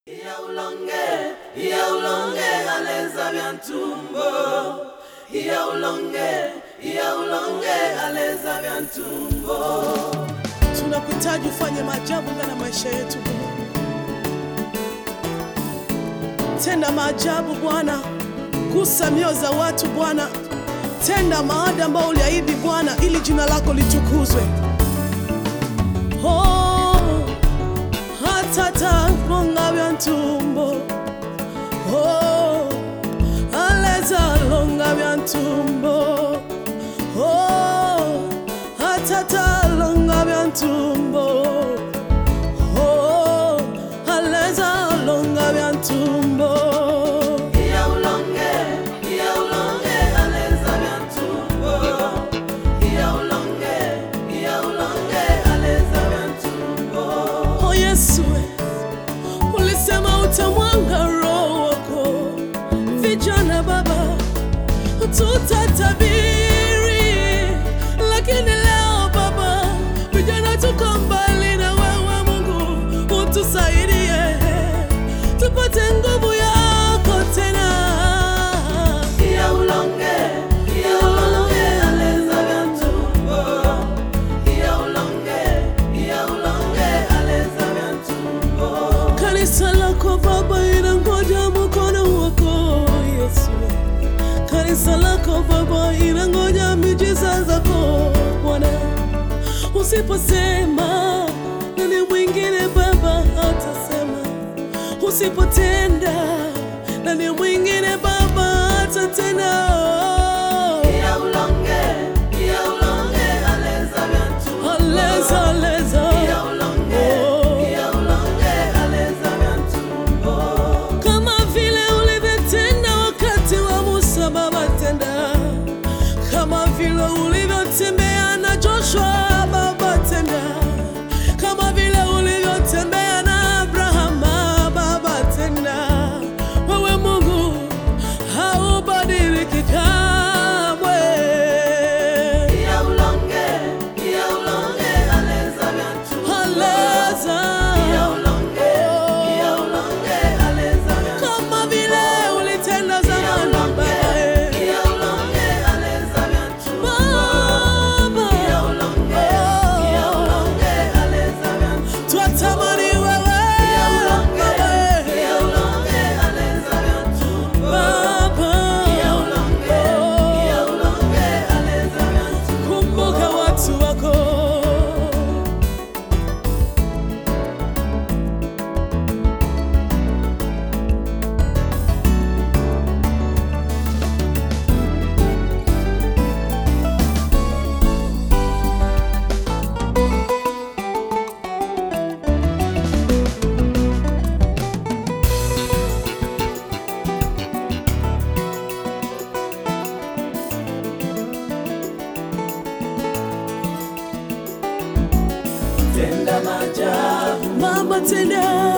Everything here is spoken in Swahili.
ulonge iya ulonge aleza vya ntumbo iya ulonge iya ulonge aleza vya ntumbo tunakuhitaji ufanye maajabu ndani ya maisha yetu Bwana. Tenda maajabu Bwana, gusa mioyo za watu Bwana, tenda maada ambao uliahidi Bwana, ili jina lako litukuzwe. Oh, hata talonga vya ntumbo oh, aleza longa vya ntumbo oh, hata talonga vya ntumbo oh, aleza longa vya ntumbo iya ulonge iya ulonge aleza vya ntumbo iya ulonge iya ulonge aleza vya ntumbo Oh Yesu, ulisema utamwanga roho wako vijana Baba, tutatabiri, lakini leo Baba, vijana tuko mbali na wewe Mungu, utusaidie tupate nguvu yako tena. iya ulonge iya ulonge aleza vya ntumbo iya ulonge iya ulonge aleza vya ntumbo Kanisa lako Baba inangoja mkono wako Yesu. Kanisa lako Baba inangoja miujiza zako Bwana. Usiposema nani mwingine Baba atasema? Usipotenda nani mwingine Baba atatenda? iya ulonge iya ulonge aleza vya ntumbo Aleza, aleza. iya ulonge Oh. iya ulonge aleza vya ntumbo kama vile ulivyotenda wakati wa Musa, Baba tenda. Kama vile ulivyotembea na Joshua, Baba tenda. Kama vile ulivyotembea na Abrahama, Baba tenda. Wewe Mungu haubadiliki kamwe. iya ulonge iya ulonge aleza vya ntumbo Aleza. iya ulonge iya ulonge aleza vya Kama vile ulitenda zamani, Baba. eh. iya ulonge aleza vya ntumbo Baba. iya ulonge iya ulonge aleza vya ntumbo Twatamani wewe iya ulonge Baba. iya ulonge aleza vya ntumbo Baba. iya ulonge iya ulonge aleza vya ntumbo Kumbuka watu wako tenda maajabu Baba, tenda